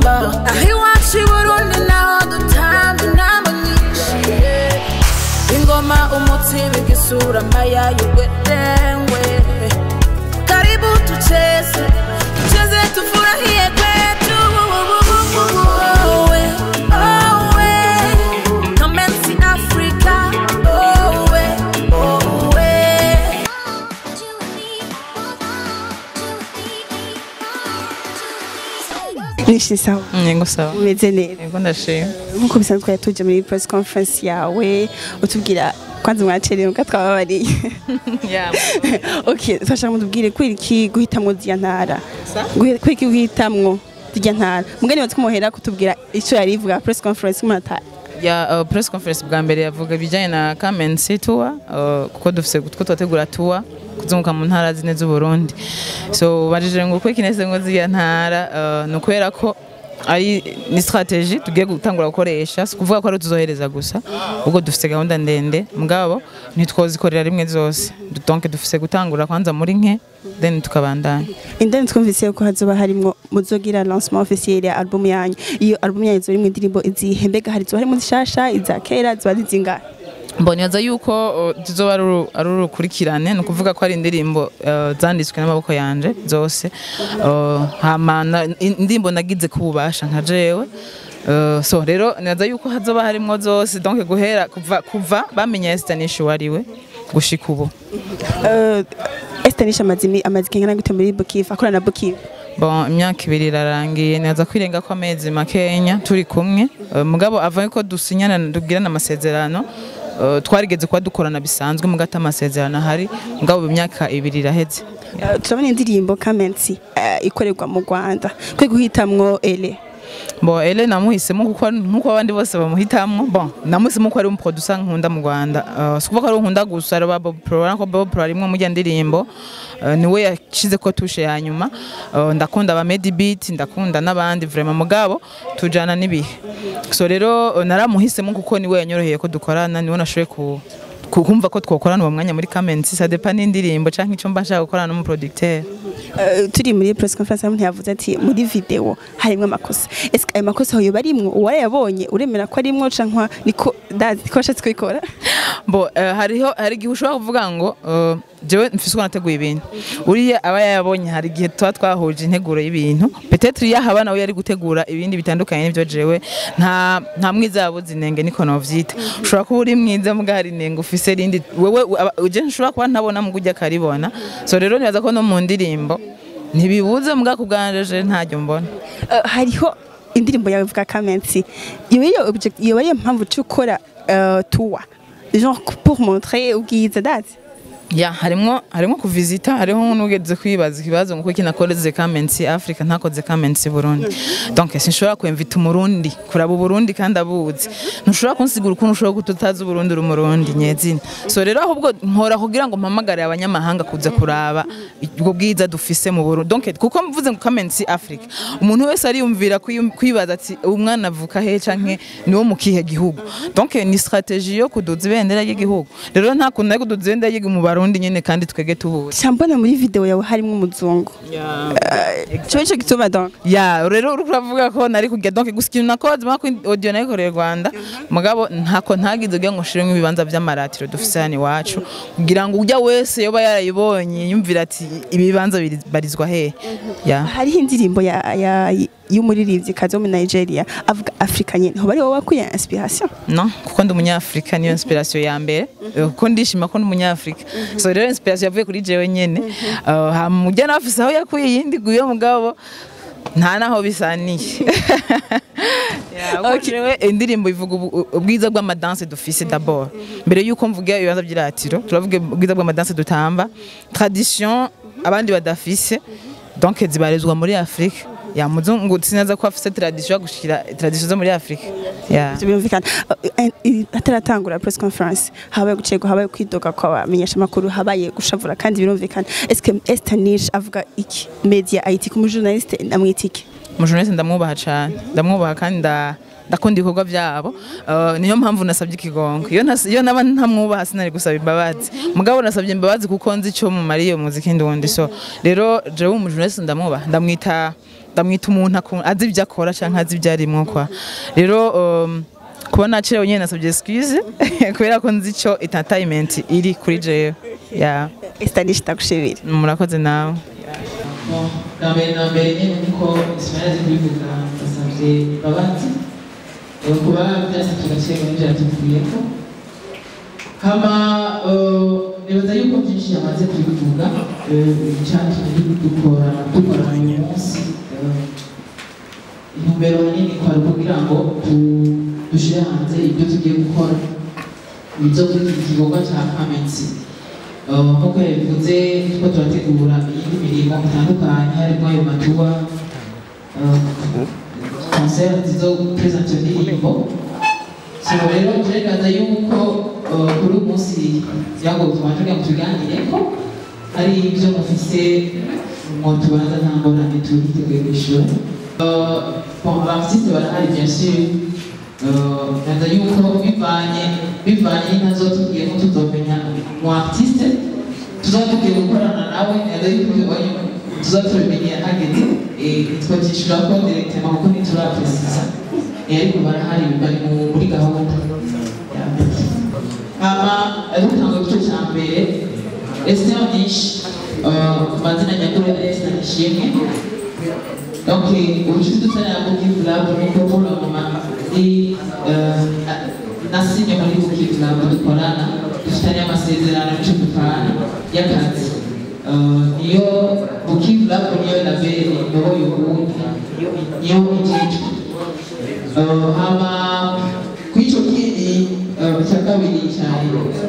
aho iwacu i burundi naho dutamba inama nyinshi ingoma umutima igisura amayayo gwedengwe karibu tucheze tucheze tufurahie kwetu Owe, owe, Nomensi Africa. Owe, owe. nishi sawa yego sawa umeze neza yego ndashima nkuko bisanzwe twari tuje muri press conference yawe utubwira kwanza mwacerewe muga twababariye Yeah. okay twashaka mutubwire kwira iki guhitamwo zirya ntara Sa? Guhe- kwira iki guhitamwo zirya ntara mugani watse kumuhera kutubwira ico yari ivuga press conference umuntu ya uh, press conference bwa mbere yavuga ibijyanye na Kamensi tour uh, kuko dufise two twategura tour kuzunguka mu ntara zine z'u Burundi so bajije ngo uko kinese ngo ziya ntara uh, ni ukubera ko ari ni strategie tugiye gutangura gukoresha si kuvuga ko ari tuzohereza gusa ubwo dufise gahunda ndende mugabo ntitwozikorera rimwe zose donc dufise gutangura kwanza muri nke then tukabandanya indani twumvise ko hazoba harimwo muzogira lancement officiel ya album yanyu iyo album yanyu izoba irimwo indirimbo izihe mbega hari izoba harimo zishasha iza kera ziba zizingahe mboneza yuko uh, zizoba ari uru- ari urukurikirane ni ukuvuga ko ari indirimbo uh, zanditswe n'amaboko yanje zose Uh, hama na- in- indirimbo nagize ku bubasha nka jewe Uh, so rero naza yuko hazoba harimwo zose donc guhera kuva kuva bamenya Estanisha wariwe gushika ubu Uh, Esther Nisha amazimi amazi kengana gute muri Bukivu akorana na Bukivu bon imyaka ibiri irarangiye naza kwirenga ko amezi makenya turi kumwe Uh, mugabo ava ko dusinyana tubwirana amasezerano uh, twarigeze kuba dukorana bisanzwe mugata amasezerano ahari mugabo imyaka ibiri iraheze Uh, turabona indirimbo Kamensi uh, ikorerwa mu Rwanda kwe guhitamwo ele Bon, ele namuhisemo kuko nkuko abandi bose bamuhitamwo. Bon, namuhisemo ko ari um producer nkunda mu Rwanda. Uh, sikuvuga ko ari nkunda gusa ari Bob Pro, ariko Bob Pro arimwe mu ndirimbo. Uh, niwe yashize ko tushe ya nyuma. Uh, ndakunda ba Medi Beat, ndakunda n'abandi vraiment mugabo tujana nibihe. So rero uh, naramuhisemo kuko niwe yanyoroheye ko dukorana, niwe nashoboye ku ku- kumva ko twokorana uwo mwanya muri Kamensi ça dépend n'indirimbo canke icyo mba nshaka gukorana n'umuproducteur. Uh, turi muri press conference umuntu yavuze ati muri video harimwo amakosa ese ayo makosa hoyo barimwo uwarayabonye uremera ko arimwo cankwa niko dazi ko washatse kubikora bo eh, hariho hari igihe ushobora kuvuga ngo eh, jewe mfise uko nateguye ibintu uriya aba yayabonye hari igihe tuba twahuje integuro y'ibintu petetre iyo haba nawe yari gutegura ibindi bitandukanye n'ibyo jewe nta nta mwiza yabuze inenge niko novyita ushobora kuba uri mwiza muga hari inenge ufise rindi wewe aba- je nshobora kuba ntabona muga ujya akaribona so rero nibaza ko no mu ndirimbo ntibibuze muga kubwanje ntajyo mbona Uh, hariho indirimbo yawe ivuga Kamensi iyo iyo object iyo ariyo mpamvu cyo gukora uh, tour genre pour montrer ubwiza dazi ya harimwo harimwo kuvisita hariho n'ugeze kwibaza ikibazo ngo kuki nakoreze Kamensi Africa ntakoze Kamensi Burundi donc sinshobora kwemvita umurundi kuraba Burundi kandi abuzi ntushobora kunsigura ukuntu ushobora kututazi Burundi uri umurundi nyezina so rero ahubwo nkora kugira ngo mpamagare abanyamahanga kuza kuraba ubwo bwiza dufise mu Burundi donc kuko mvuze ngo Kamensi Africa umuntu wese ariyumvira kwiyum- kwibaza ati umwana avuka he canke niwo mu kihe gihugu donc ni strategie yo kuduza ibendera ry'igihugu rero nta kuntu ari kuduza ibendera ry'igihugu mu Barundi nyene kandi twege tubuzi cyambona muri video yawe harimwo umuzungu cyo cyo gituma donc ya rero uri kuravuga ko nari kujya donc gusa ikintu nakoze mako audio nayikoreye Rwanda mugabo ntako ntagize ugira ngo nshiremo ibibanza by'amaratiro dufise hano iwacu kugira ngo ujya wese yoba yarayibonye yumvira ati ibibanza biri- barizwa hehe ya hariho indirimbo ya ya y'umuririmbyi kazi wo muri Nigeria avuga Afrika nyene ho bari wowe wakuye inspiration no kuko ndi umunyafrika niyo inspiration ya mbere Eh, kuko ndishima ko ndi umunyafrika so rero inspiration yavuye kuri jewe nyene Uh, hama ujya nafise aho yakuye iyindi guyo mugabo nta naho bisaniye Yeah, kuko jewe indirimbo ivuga ubu- ubwiza bw'amadanse dufise d'abord mbere yuko mvuga ibibanza by'iratiro turavuga ubwiza bw'amadanse dutamba tradition abandi badafise donc zibarizwa muri Afrika ya muzungu sinaza ko afise tradition yo gushira tradition zo muri Afrika yeah. Ivyo birumvikana Uh, uh, ataratangura press conference habaye gucego habaye kwidoga kwa bamenyesha makuru habaye gushavura kandi birumvikana eske Esther Nish avuga iki media IT ku journaliste namwitike umujournaliste ndamwubaha cyane ndamwubaha kandi nda ndakunda ibikorwa byabo Uh, niyo mpamvu nasabye ikigongo iyo ntas- iyo naba ntamwubaha sinari gusaba imbabazi mugabo nasabye imbabazi kuko nzi icyo mumariye muziki ndundi so rero jewe umujournaliste ndamwubaha ndamwita ndamwita umuntu aku- azi ibyo akora cyangwa azi ibyo arimo kwa rero um, kuba nacirewe nyine nasabye excuse kubera ko nzi icyo entertainment iri kuri jewe yeah. Estanish ndagushimira murakoze nawe bwa mbere na mbere nyine nkuko ismail azi kubivuga ndasabye imbabazi eh, kuba byase tugakira muri bya tuvuyeko hama eh, nibaza yuko byinshi yamaze kubivuga eh, icyatumye dukora dukora uyu munsi eh, intumbero nini kwari kugira ngo tu- dushyire hanze ibyo tugiye gukora ibyo muri iki gikorwa cya kamensi Uh, nk'uko yabivuze ko turategura iyindi mirimo itandukanye harimo ayo matuwa konseri zo gupurezanta indirimbo so rero turegaza yuko uh, kuri uyu munsi kugira ngo tubanje kugira ngo tubiganireko hari ibyo mufise ngo tubanza nta ngorane turiteguye kwishyura Uh, bon abartiste barahari bien sûr Uh, naza yuko bivanye bivanye n'inka zo tugiyemo tuzomenya mu artiste tuzaba tugiye gukorana nawe naza yuko tubonye tuzaba tubimenye hageze eh, twabyishyura ko directement kuko ntiturapresiza Eh, ariko barahari bari mu- muri gahunda ya mbere hama dutanga igice cya mbere esitera nyinshi uh, ku mazina nyakuri ya esitera nishimwe Donc, ubucuti dutangira muri Club nuko muri mama ni nasinye muri Buki Club dukorana dufitanye amasezerano y'icyo dupfana y'akazi Eh, niyo Buki Club niyo label iyoboye ubundi niyo ijejwe Eh, hama kuri icyo kindi eh, cya kabiri cyane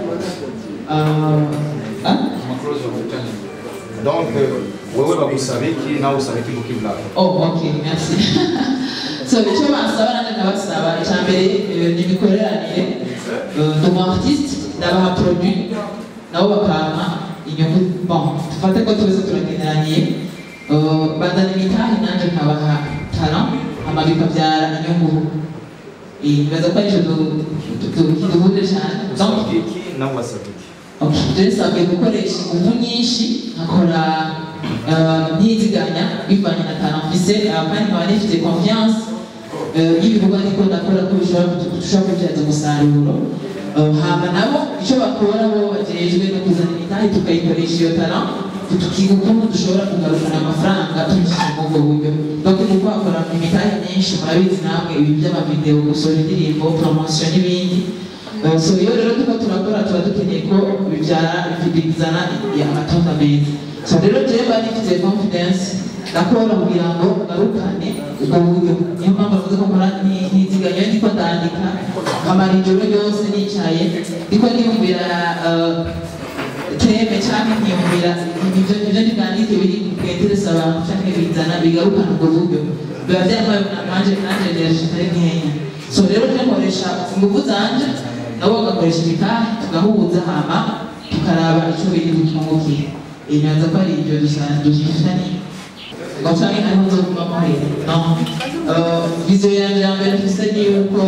eh, ah? Donc, euh, wewe bakusabiki nawe usabiki mukibla. Oh, ok, merci. so, icyo bansaba nanjye nkabasaba icya mbere eh, ni imikoreranire eh, ndi umu artiste ndabaha produit nabo bakampa inyungu bon dufate ko twese turageneraniye Eh, bazana imitahe nanjye nkabaha talent hama bikabyara inyungu Eh, nibaza ko aricyo du- du- du- kiduhuje cyane Donc, Sabiki nawe wasabiki. Okay, nsabwe gukoresha ingufu nyinshi nkakora eh, ntiziganya bivanye na talent mfise eh, kandi nkaba nifite confiance eh, y'ibikorwa ndiko ndakora ko bishobora kutu- dushobora kubyaza umusaruro Eh, hama nabo icyo bakora bo bajejwe no kuzana imitahe tukayikoresha iyo talent tukiga ukuntu dushobora kugarukana amafaranga tubishyize muri ubwo buryo donc ni ukwakora imitahe myinshi murabizi namwe ibi by'amavideo gusohora indirimbo promotion n'ibindi Uh, so iyo rero tuko turakora tuba dukeneye ko bibyara bizana amatunda meza so rero jewe mba nifite confidence ndakora kugira ngo ngarukane ubwo buryo niyo mpamvu navuze ko nkora ni- niziganya ndiko ndandika nkamara ijoro ryose nicaye ndiko niyumvira uh, teme cyangwa nkiyumvira ibyo ibyo ntibwandike biri bwetereza abantu cyangwa bizana bigarukana ubwo buryo biba byarabaye nanje nanje ndeje kitari nkenya so rero je nkoresha ingufu zanje nabo bagakoresha imitahe tugahuza hama tukaraba icyo biri butungukire inyanza ko ari ibyo dusanzwe dufitanye gacanye ariho nzoguma muhera no Uh, viziyo yanjye ya mbere mfise ni yuko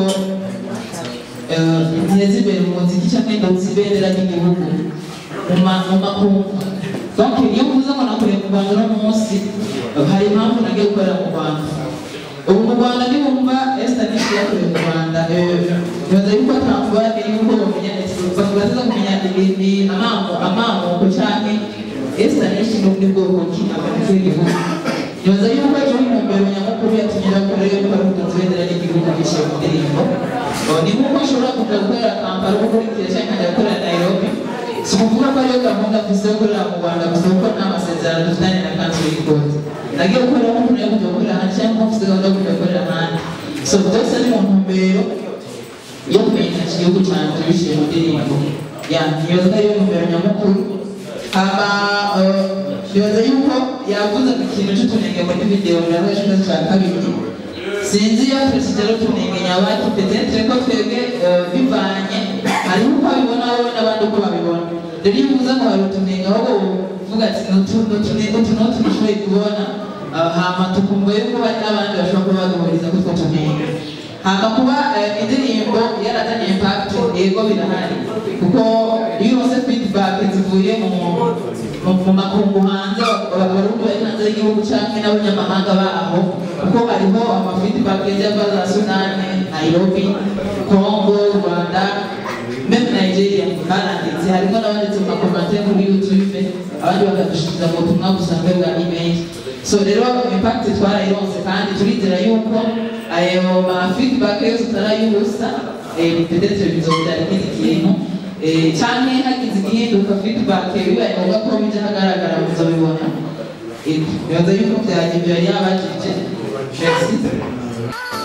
nteza imbere mu muziki cyangwa indonzi ibendera ry'igihugu mu ma- mu makungu donc iyo mvuze ngo nakoreye mu rwanda uno munsi eh, hari impamvu nagiye gukorera mu rwanda ubu mu rwanda nibumva esita nishi yakoreye mu rwanda eh, nibaza yuko atamvuga yuko bamenya baza kumenya ibindi amamo amamuko cyangwa esita nishi ni ubundi bwoko ki abagize igihugu nibaza yuko iyo intumbero nyamukuru yatumye bakorera yuko ari umutunzi w'ibendera ry'igihugu gishyira mu ndirimbo Oh, ni nk'uko ushobora kujya gukorera kampala ukurikira cyangwa nkajya gukorera nairobi si ukuvuga ko ariyo gahunda mfise yo gukorera mu rwanda gusa kuko nta masezerano dufitanye na kanseri y'ikoti nagiye gukorera nk'umuntu yo kujya gukorera ahandi cyangwa mfise gahunda yo kujya gukorera ahandi so byose ni mu ntumbero yo kumenyekanisha igihugu cyanjye biciye mu ndirimbo ya nibaza ko ariyo ntumbero nyamukuru hama eh, nibaza yuko yavuze ku kintu cy'utunenge muri videwo nawe ikibazo cya kabiri sinzi iyo perezida rero tunenge nyabaki petetre ko twebwe eh, bivanye hariho uko babibona wowe n'abandi uko babibona rero iyo uvuze ngo hari utunenge ahubwo uvuga ati "Nutu- nutunenge utu n'utu dushoboye kubona eh, hama tukumva yuko hari n'abandi bashobora kuba baduhuriza kuri utwo tunenge hama kuba eh, indirimbo yarazanye impact yego birahari kuko iyo uronse feedback zivuye mu mu- mu makungu hanze abarundi bari hanze y'igihugu canke n'abanyamahanga baho kuko hariho amafeedback yava za sunane nairobi congo rwanda meme nigeria baranditse harimo n'abanditse mu makomante kuri youtube abandi bakadushikiriza mu butumwa busanzwe bwa email so rero impact twarayironse kandi turizera yuko ayo ma feedback yose tutarayubusa eh, peut-être bizobyara ikindi kintu eh, canke hagize igihinduka feedback bibaye ngombwa ko bija hagaragara muzobibona Eh, bibaza yuko byaje ibyo yari yabajije merci